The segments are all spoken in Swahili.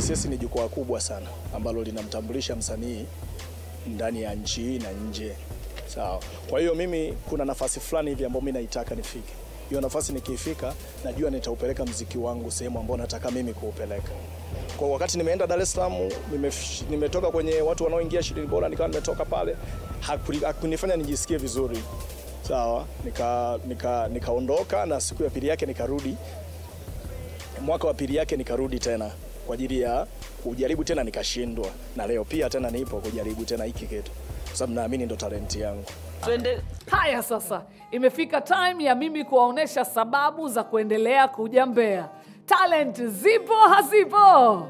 VSS ni jukwaa kubwa sana ambalo linamtambulisha msanii ndani ya nchi hii na nje. Sawa. Kwa hiyo mimi kuna nafasi fulani hivi ambayo mimi naitaka nifike. Hiyo nafasi nikiifika, najua nitaupeleka mziki wangu sehemu ambayo nataka mimi kuupeleka. Kwa wakati nimeenda Dar es Salaam, nimef- nimetoka kwenye watu wanaoingia ishirini bora, nikawa nimetoka pale, hakuli- hakunifanya nijisikie vizuri. Sawa, nika nika nikaondoka na siku ya pili yake nikarudi mwaka wa pili yake nikarudi tena kwa ajili ya kujaribu tena, nikashindwa, na leo pia tena nipo kujaribu tena hiki kitu, kwa sababu naamini ndo talenti yangu. Twende Haya sasa, imefika time ya mimi kuwaonesha sababu za kuendelea kuja Mbeya. Talent zipo hazipo?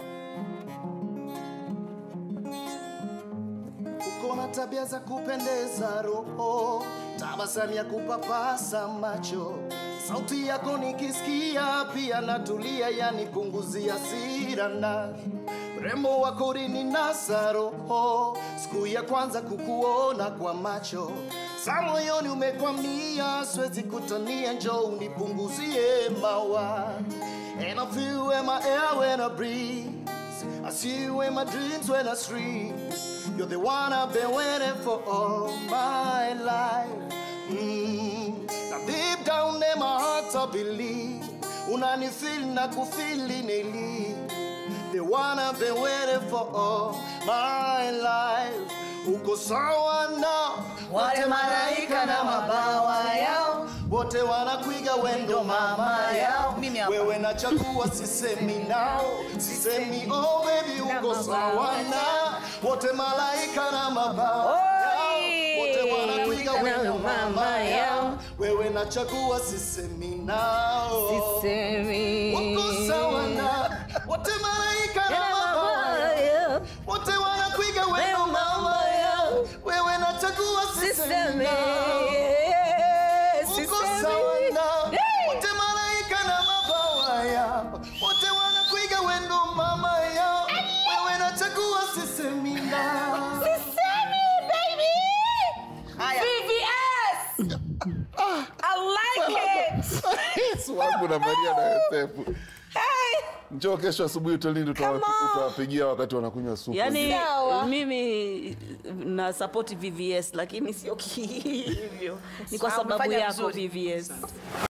uko na tabia za kupendeza roho, tabasamu ya kupapasa macho, sauti yako nikisikia pia natulia, yani punguzia hasira na rembo wako ulininasa roho, siku ya kwanza kukuona kwa macho sa moyoni umekwamia, siwezi kutania, njoo unipunguzie mawa And I feel where my air when I breathe I see you in my dreams when I sleep. You're the one I've been waiting for all my life. Mm. Now deep down in my heart I believe. Unanifeel na kufili nili. The one I've been waiting for all my life. Uko sawa na wale malaika na mabawa yao wote wanakuiga wendo mama yao Mimi hapa. wewe nachagua sisemi nao sisemi oh baby uko sawa na wote malaika na mabawa yao wote wanakuiga wendo mama yao wewe nachagua sisemi nao uko sawa na wote malaika na mabawa yao wote wanakuiga wendo mama yao wewe nachagua sisemi nao uko sawa na wote malaika na mabawa yao wote wanakuiga wendo mama yao wewe nachagua sisemi nao VVS I like it Yesu wangu na Maria na Yosefu. Njoo kesho asubuhi hotelini utawa- Come on. utawapigia wakati wanakunywa supu. Yaani Sawa. mimi na support VVS lakini sio kihivyo. Ni kwa Sawa, sababu umefanya yako vizuri. VVS.